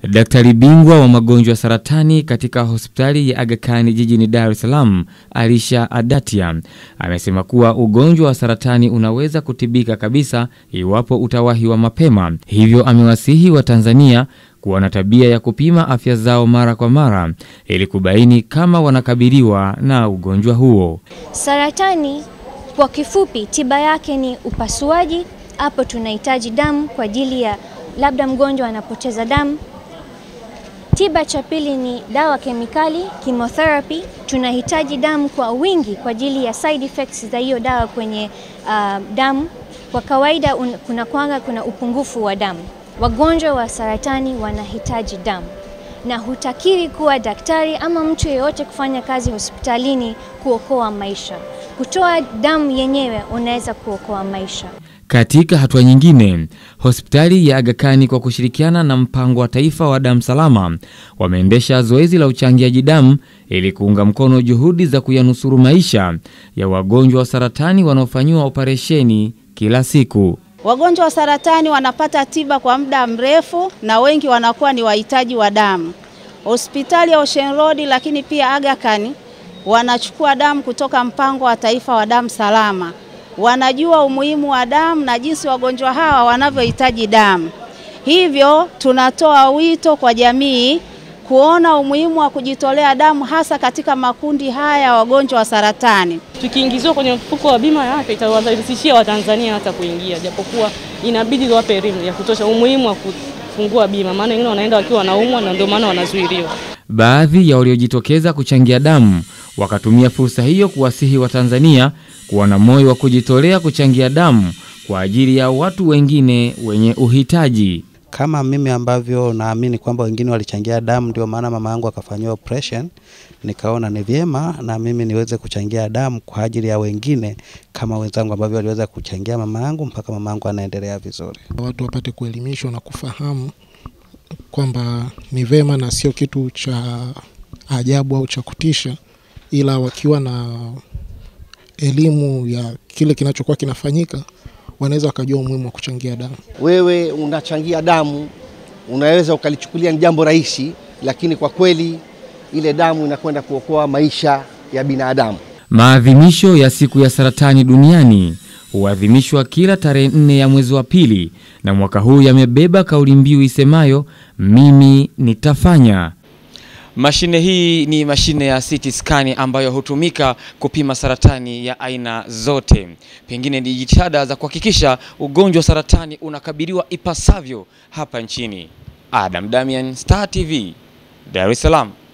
Daktari bingwa wa magonjwa ya saratani katika hospitali ya Aga Khan jijini Dar es Salaam, Alisha Adatia, amesema kuwa ugonjwa wa saratani unaweza kutibika kabisa iwapo utawahiwa mapema. Hivyo amewasihi Watanzania kuwa na tabia ya kupima afya zao mara kwa mara ili kubaini kama wanakabiliwa na ugonjwa huo. Saratani kwa kifupi, tiba yake ni upasuaji. Hapo tunahitaji damu kwa ajili ya labda mgonjwa anapoteza damu. Tiba cha pili ni dawa kemikali, chemotherapy. Tunahitaji damu kwa wingi kwa ajili ya side effects za hiyo dawa kwenye uh, damu. Kwa kawaida un, kuna kwanga kuna upungufu wa damu. Wagonjwa wa saratani wanahitaji damu na hutakiri kuwa daktari ama mtu yeyote kufanya kazi hospitalini kuokoa maisha. Kutoa damu yenyewe unaweza kuokoa maisha. Katika hatua nyingine, hospitali ya Aga Khan kwa kushirikiana na mpango wa taifa wa damu salama wameendesha zoezi la uchangiaji damu ili kuunga mkono juhudi za kuyanusuru maisha ya wagonjwa wa saratani wanaofanyiwa operesheni kila siku. Wagonjwa wa saratani wanapata tiba kwa muda mrefu na wengi wanakuwa ni wahitaji wa damu. Hospitali ya Ocean Road lakini pia Aga Khan wanachukua damu kutoka mpango wa taifa wa damu salama. Wanajua umuhimu wa damu na jinsi wagonjwa hawa wanavyohitaji damu. Hivyo tunatoa wito kwa jamii kuona umuhimu wa kujitolea damu hasa katika makundi haya ya wagonjwa wa saratani. Tukiingiziwa kwenye mfuko wa bima ya afya itawarahisishia Watanzania hata kuingia, japokuwa inabidi wape elimu ya kutosha umuhimu wa kufungua bima, maana wengine wanaenda wakiwa wanaumwa na ndio maana wanazuiliwa. Baadhi ya waliojitokeza kuchangia damu wakatumia fursa hiyo kuwasihi Watanzania kuwa na moyo wa kujitolea kuchangia damu kwa ajili ya watu wengine wenye uhitaji. Kama mimi ambavyo naamini kwamba wengine walichangia damu, ndio maana mama yangu akafanyiwa operation, nikaona ni vyema na mimi niweze kuchangia damu kwa ajili ya wengine kama wenzangu ambavyo waliweza kuchangia mama yangu mpaka mama yangu anaendelea vizuri. Watu wapate kuelimishwa na kufahamu kwamba ni vema na sio kitu cha ajabu au cha kutisha, ila wakiwa na elimu ya kile kinachokuwa kinafanyika wanaweza wakajua umuhimu wa kuchangia damu. Wewe unachangia damu, unaweza ukalichukulia ni jambo rahisi, lakini kwa kweli ile damu inakwenda kuokoa maisha ya binadamu. Maadhimisho ya siku ya saratani duniani huadhimishwa kila tarehe nne ya mwezi wa pili, na mwaka huu yamebeba kauli mbiu isemayo mimi nitafanya. Mashine hii ni mashine ya CT scan ambayo hutumika kupima saratani ya aina zote. Pengine ni jitihada za kuhakikisha ugonjwa wa saratani unakabiliwa ipasavyo hapa nchini. Adam Damian, Star TV, Dar es Salaam.